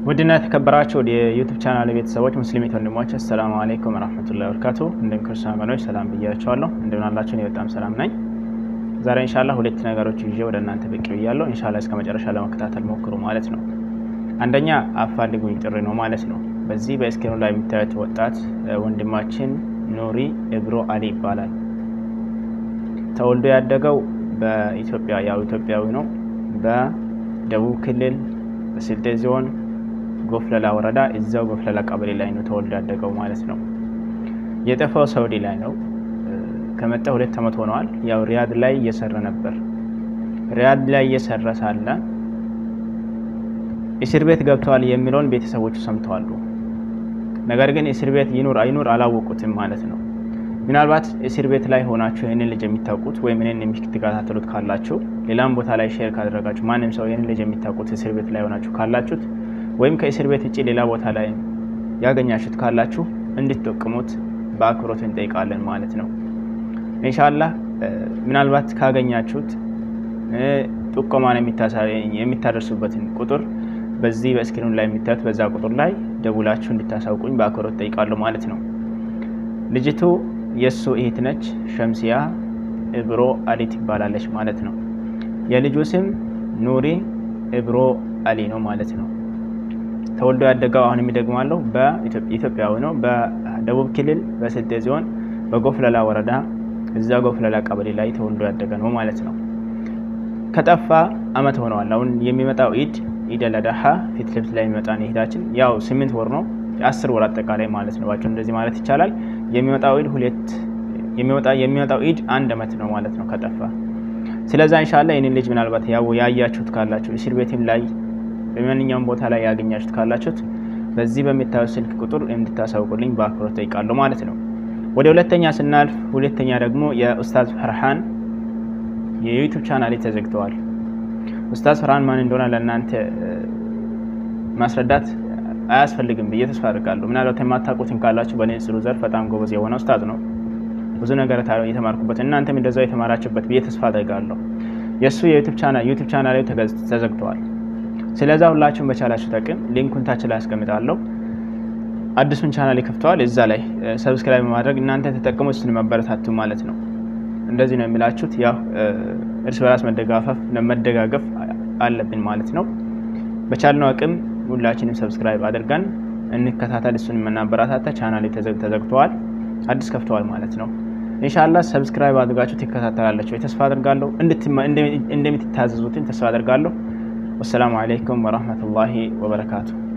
ውድና የተከበራችሁ የዩቱብ ቻናል ቤተሰቦች ሙስሊሚት ወንድሞች አሰላሙ አለይኩም ወረህመቱላሂ ወበረካቱ። እንደም ክርስቲያን ወገኖች ሰላም ብያቸዋለሁ። እንደምን አላችሁ? እኔ በጣም ሰላም ነኝ። ዛሬ ኢንሻላ ሁለት ነገሮች ይዤ ወደ እናንተ ብቅ ብያለሁ። ኢንሻላ እስከ መጨረሻ ለመከታተል ሞክሩ ማለት ነው። አንደኛ አፋልጉኝ ጥሪ ነው ማለት ነው። በዚህ በስክሪኑ ላይ የሚታዩት ወጣት ወንድማችን ኑሪ እብሮ አሊ ይባላል። ተወልዶ ያደገው በኢትዮጵያ ያው ኢትዮጵያዊ ነው። በደቡብ ክልል በስልጤ ዞን ጎፍለላ ወረዳ እዛው ጎፍለላ ቀበሌ ላይ ነው ተወልዶ ያደገው ማለት ነው። የጠፋው ሳውዲ ላይ ነው። ከመጣ ሁለት ዓመት ሆነዋል። ያው ሪያድ ላይ እየሰራ ነበር። ሪያድ ላይ እየሰራ ሳለ እስር ቤት ገብተዋል የሚለውን ቤተሰቦቹ ሰምተዋሉ። ነገር ግን እስር ቤት ይኑር አይኑር አላወቁትም ማለት ነው። ምናልባት እስር ቤት ላይ ሆናችሁ ይህንን ልጅ የሚታውቁት ወይም ይህንን የምትከታተሉት ካላችሁ ሌላም ቦታ ላይ ሼር ካደረጋችሁ ማንም ሰው ይህንን ልጅ የሚታውቁት እስር ቤት ላይ ሆናችሁ ካላችሁት ወይም ከእስር ቤት ውጭ ሌላ ቦታ ላይ ያገኛችሁት ካላችሁ እንድትጠቅሙት በአክብሮት እንጠይቃለን ማለት ነው። ኢንሻላህ ምናልባት ካገኛችሁት ጥቆማን የሚታደርሱበትን ቁጥር በዚህ በስክሪኑ ላይ የሚታዩት በዛ ቁጥር ላይ ደውላችሁ እንድታሳውቁኝ በአክብሮት ጠይቃለሁ ማለት ነው። ልጅቱ የእሱ እህት ነች። ሸምሲያ እብሮ አሊ ትባላለች ማለት ነው። የልጁ ስም ኑሪ እብሮ አሊ ነው ማለት ነው። ተወልዶ ያደገው አሁን የሚደግማለሁ በኢትዮጵያዊ ነው። በደቡብ ክልል በስልጤ ዞን በጎፍለላ ወረዳ እዛ ጎፍለላ ቀበሌ ላይ ተወልዶ ያደገ ነው ማለት ነው። ከጠፋ አመት ሆነዋል። አሁን የሚመጣው ኢድ ኢድ አልአድሃ ፊት ለፊት ላይ የሚመጣ ኢዳችን ያው ስምንት ወር ነው አስር ወር አጠቃላይ ማለት ነው። ባጭሩ እንደዚህ ማለት ይቻላል። የሚመጣው ኢድ ሁለት የሚመጣው ኢድ አንድ አመት ነው ማለት ነው ከጠፋ። ስለዛ ኢንሻአላህ ይህንን ልጅ ምናልባት ያው ያያችሁት ካላችሁ እስር ቤትም ላይ በማንኛውም ቦታ ላይ ያገኛችሁት ካላችሁት በዚህ በሚታዩት ስልክ ቁጥር እንድታሳውቁልኝ በአክብሮት ጠይቃለሁ ማለት ነው። ወደ ሁለተኛ ስናልፍ ሁለተኛ ደግሞ የኡስታዝ ፈርሃን የዩቱብ ቻናል ተዘግተዋል። ኡስታዝ ፈርሃን ማን እንደሆነ ለእናንተ ማስረዳት አያስፈልግም ብዬ ተስፋ አድርጋለሁ። ምናልባት የማታውቁትን ካላችሁ በንጽሩ ዘርፍ በጣም ጎበዝ የሆነ ኡስታዝ ነው። ብዙ ነገር የተማርኩበት እናንተም እንደዛው የተማራችሁበት ብዬ ተስፋ አድርጋለሁ። የእሱ የዩቱብ ቻናል ተዘግተዋል። ስለዛ ሁላችሁም በቻላችሁ ጠቅም ሊንኩን ታች ላይ አስቀምጣለሁ። አዲሱን ቻናል ይከፍተዋል። እዛ ላይ ሰብስክራይብ በማድረግ እናንተ ተጠቅሙ፣ እሱን መበረታቱ ማለት ነው። እንደዚህ ነው የሚላችሁት። ያው እርስ በራስ መደጋፈፍ መደጋገፍ አለብን ማለት ነው። በቻልነው አቅም ሁላችንም ሰብስክራይብ አድርገን እንከታተል፣ እሱን የምናበረታታ ቻናል ተዘግተዋል፣ አዲስ ከፍተዋል ማለት ነው። ኢንሻላህ ሰብስክራይብ አድርጋችሁ ትከታተላላችሁ ተስፋ አድርጋለሁ። እንደምትታዘዙትን ተስፋ አድርጋለሁ። ወሰላሙ አለይኩም ወረህመቱላሂ ወበረካቱ።